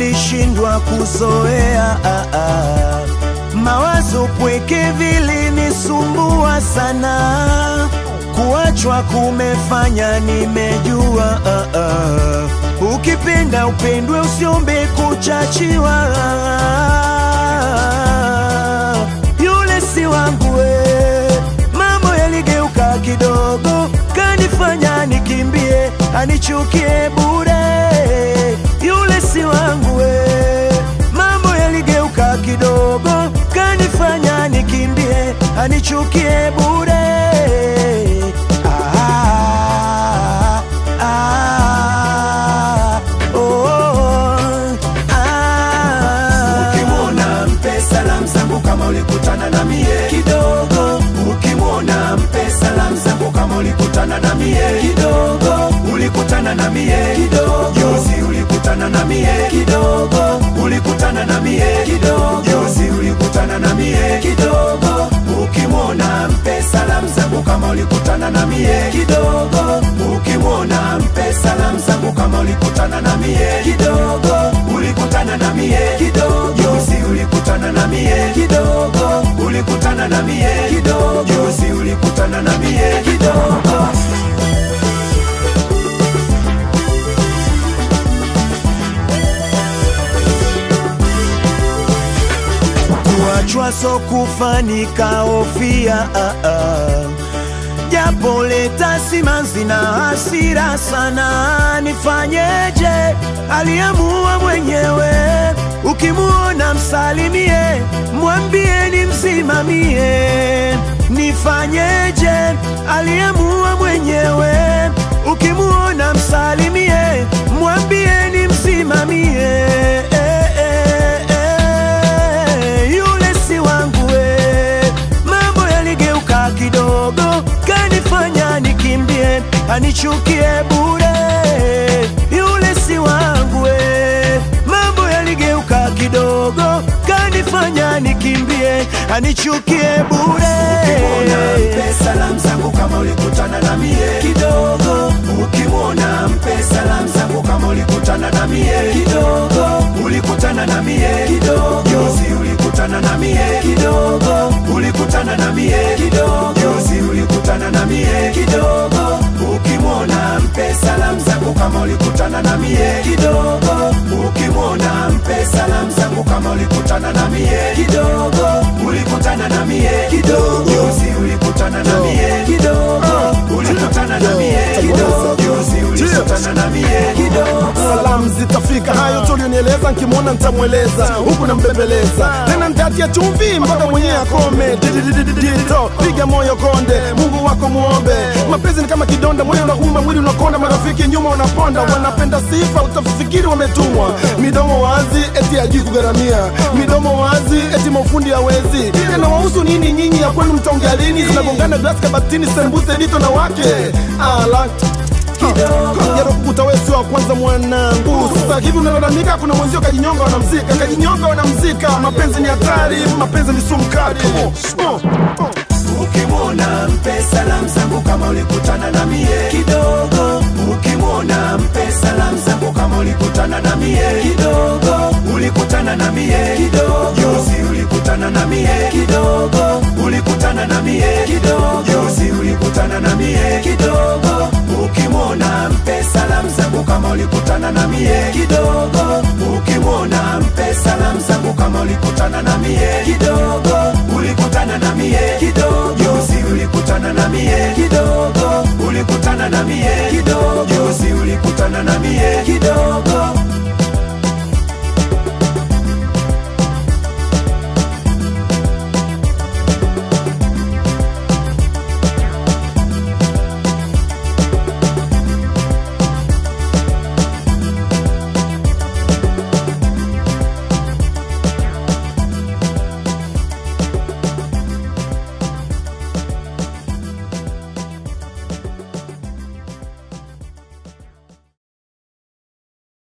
nilishindwa kuzoea ah, ah. Mawazo pweke vilinisumbua sana, kuachwa kumefanya nimejua ah, ah. Ukipenda upendwe, usiombe kuchachiwa yule si wangu we. Mambo yaligeuka kidogo, kanifanya nikimbie, anichukie bure. Yule si wangu we. Mambo yaligeuka kidogo, kanifanya nikimbie, anichukie bure. Ah, ah, oh, ah. Ukimwona mpe salamu zangu kama ulikutana na mie kidogo. Ukimwona mpe salamu zangu kama ulikutana na mie kidogo. Ulikutana na mie kidogo. Juzi ulikutana na mie kidogo. Ulikutana na mie kidogo. Juzi ulikutana na mie kidogo. Ukimwona mpe salamu zangu kama ulikutana na mie kidogo. Ukimwona mpe salamu zangu kama ulikutana na mie kidogo. Ulikutana na mie kidogo. Juzi ulikutana na mie kidogo. Ulikutana na mie kidogo. Juzi ulikutana na mie kidogo. kuachwa so kufanika ofia ah, ah. japo leta simanzi na hasira sana, nifanyeje? Aliamua mwenyewe. Ukimuona msalimie, mwambie nimsimamie. Nifanyeje? Aliamua mwenyewe. Ukimuona msalimie, mwambie nimsimamie. Eh, eh, eh, yule si wangu we. Mambo yaligeuka kidogo, kanifanya nikimbie, anichukie bure. Yule si wangu we. Mambo yaligeuka kidogo, kanifanya nikimbie, anichukie bure. Ukimwona mpe salamu zangu kama ulikutana na mie kidogo. Ukimwona mpe salamu zangu kama ulikutana na mie kidogo. Ulikutana na mie kidogo. Juzi ulikutana na mie kidogo. Ulikutana na mie kidogo. Juzi ulikutana na mie kidogo. Ukimwona mpe salamu zangu kama ulikutana na mie kidogo. Ukimwona mpe salamu zangu kama ulikutana na mie kidogo. Ulikutana na mie kidogo. Juzi ulikutana na mie kidogo. Ulikutana na mie kidogo. Juzi ulikutana na mie kidogo. salamu zitafika, hayo tulionieleza, nkimwona ntamweleza, huku nambembeleza tena, ntatia chumvi mpaka mwenyewe akome. Dididididito, piga moyo konde, Mungu wako muombe. Mapenzi ni kama kidonda, moyo unauma, mwili unakonda, marafiki nyuma unaponda, wanapenda sifa, utafikiri wametumwa. Midomo wazi, eti ajui kugharamia, midomo wazi, eti maufundi hawezi. Yanawahusu nini nyinyi? ya kwenu mtaongea lini? Zinagongana glasi kabatini, sembuse dito na wake ala yarokukuta wewe sio wa kwanza mwanangu. Sasa hivi unalalamika, kuna mwenzio kajinyonga, wanamzika kajinyonga, wanamzika. Mapenzi ni hatari, mapenzi ni sumu kali. Oh, oh, oh. Ukimwona mpe salamu zangu kama ulikutana na mie kidogo. Ukimwona mpe salamu zangu kama ulikutana na mie kidogo. Ulikutana na mie kidogo. Juzi ulikutana na mie kidogo. Ulikutana na mie kidogo. Juzi ulikutana na mie kidogo. Ukimwona mpe salamu zangu kama ulikutana na mie kidogo. Ukimwona mpe salamu zangu kama ulikutana na mie kidogo. Ulikutana na mie kidogo. Juzi ulikutana na mie kidogo. Ulikutana na mie kidogo. Juzi ulikutana na mie kidogo.